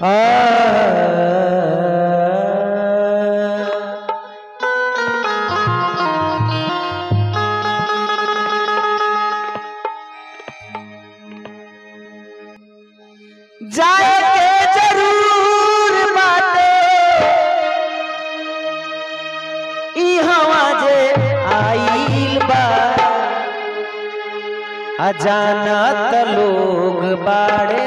जाए के जरूर बाटे ई हवा जे आइल बा अजानत लोग बाड़े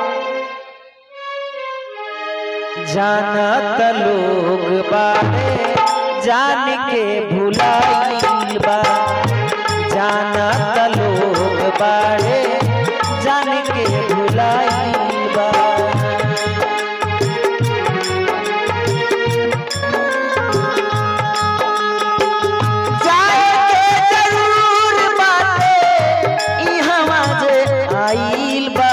जानत लोग बाड़े जान के भुलाइल बा जानत लोग बाड़े जान के भुलाइल बा जाए के जरूर बाटे ई हवा जे आइल बा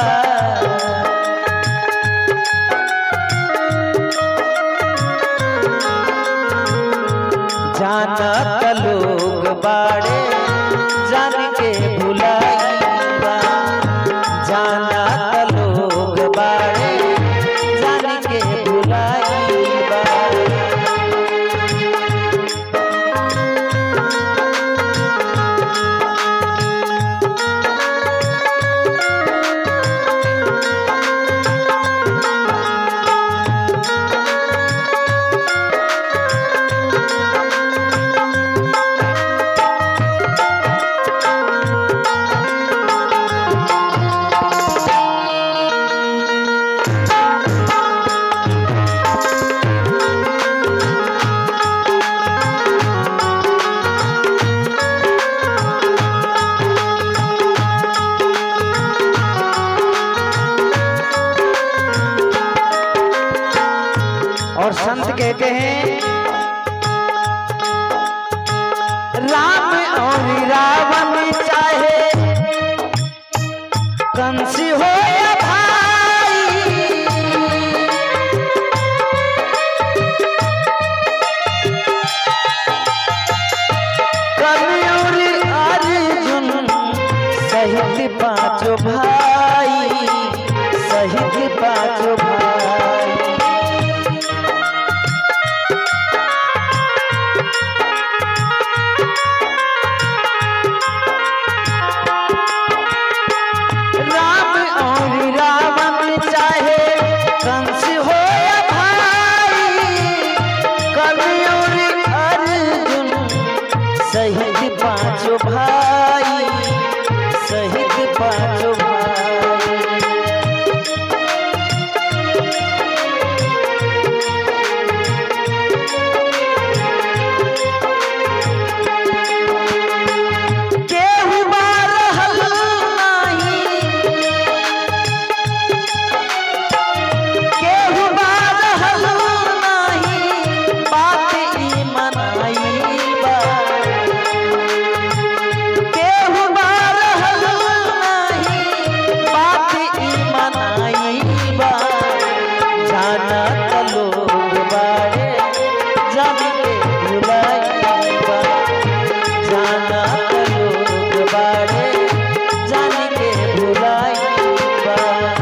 जानत लोग बाड़े जान के भुलाइबा जानत लोग बाड़े जान के भुलाइबा और संत कहते हैं राम और रावण चाहे कंसी हो या भाई कलयुग अर्जुन सहित पांचों भाई सहित पांचों भाई राम और रावण चाहे कंस हो या भाई कलयुग अर्जुन सहित पांचों भाई सहित पांचों भाई केहू बारहल नाही केहू बारहल नाही बात ई मनाइबा केहू बारहल नाही बात ई मनाइबा जानत लोग बाड़े जान के भुलाइबा जानत लोग बाड़े जान के भुलाइबा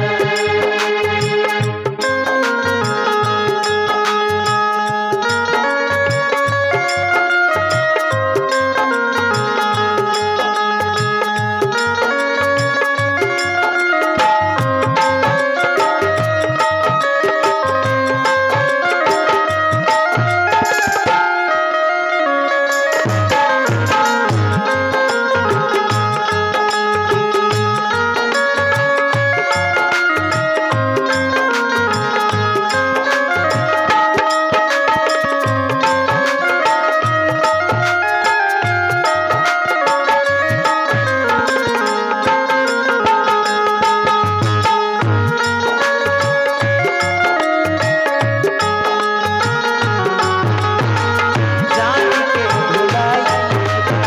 जान के भुलाइबा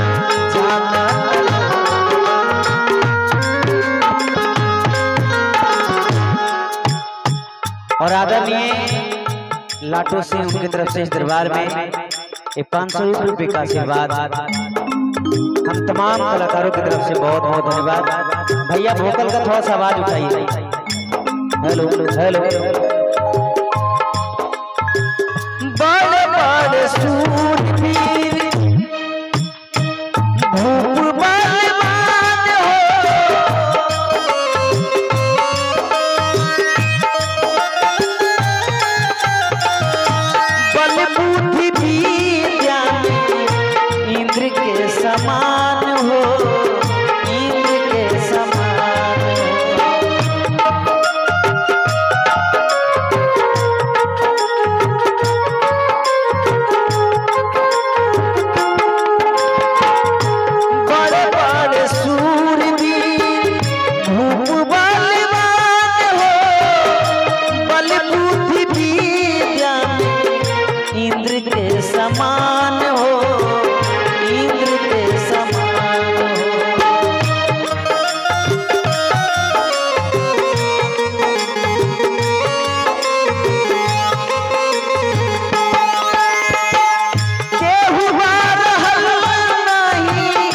जानत और आदरणीय लाटो सिंह उनकी तरफ से इस दरबार में ये पाँच सौ रुपये का आशीर्वाद हम तमाम कलाकारों की तरफ से बहुत बहुत धन्यवाद भैया भोकल का थोड़ा सा आवाज उठाइए हेलो हेलो बड़े बड़े सूरवीर भूप बलवान हो बल बुद्धि विद्या में इंद्र के समान हो इंद्र के समान हो बड़े बड़े सूरवीर भूप बलवान हो बल बुद्धि विद्या में इंद्र के समान हो इंद्र के समान हो केहू रहल नहीं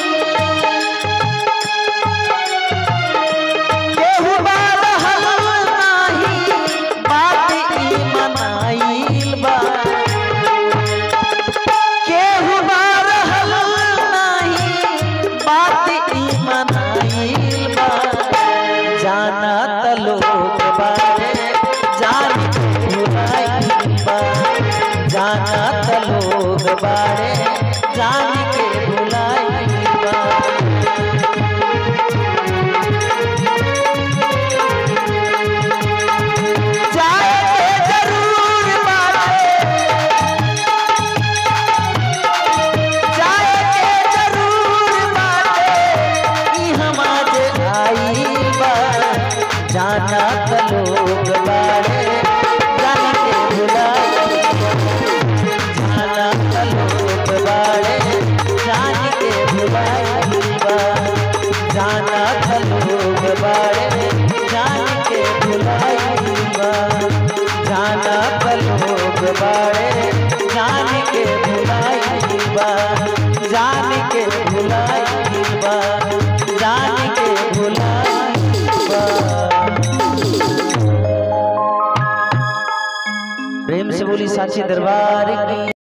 केहू रहल नहीं बात ई मनाइल बा केहू रहल नहीं बात ई मनाइल बा जाना त लोग बारे जान भुलाइल बा जाना त लोग बारे जान के भुलाइल बा जाए के जरूर बाटे जाए के जरूर बाटे ई हमारे आइल बा जाना त लोग बारे जान के भुलाइल बा जाना त लोग बारे जान के भुलाइल बा जाना त लोग बारे जान के भुलाइल बा जाना त लोग बारे जान के भुलाइल बा जान के भुलाइल बा जान के भुलाइल बा प्रेम से बोली साची दरबार की